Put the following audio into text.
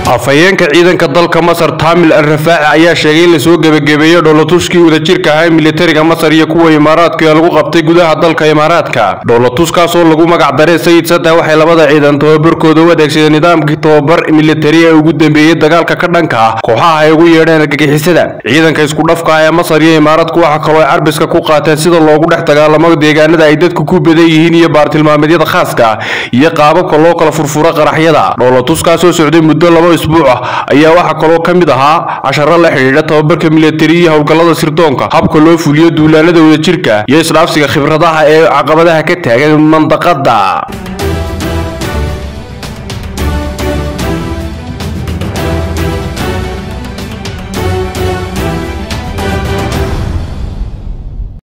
afhayeenka ciidanka dalka masar taamil al rafaaci ayaa sheegay in lasoo gebagabeeyo dhoolatuskii wadajirka ahaa militariga masar iyo kuwa imaaraadku ee lagu qabtay gudaha dalka imaaraadka dhoolatuskaas oo lagu magac daray sayid saddex waxay labada ciidan tababarkooda u adeegsadeen nidaamkii tababar militari ee ugu dambeeyey dagaalka ka dhanka ah kooxaha ay ugu yeedheen argagixisada ciidanka isku dhafka ah ee masar iyo imaaraadku waxa kaloo ay carbiska ku qaateen sida loogu dhex dagaalamo deegaanada ay dadku ku badan yihiin iyo baartilmaameedyada khaaska ah iyo qaababka loo kala furfuro qaraxyada dhoolatuskaas oo socday muddo laba isbuuc ah ayaa waxaa kaloo ka mid ahaa casharo la xidhiidha tababarka militari iyo howlgallada sirdoonka habka loo fuliyo duulaanada wadajirka iyo isdhaafsiga khibradaha ee caqabadaha ka taagan mandaqada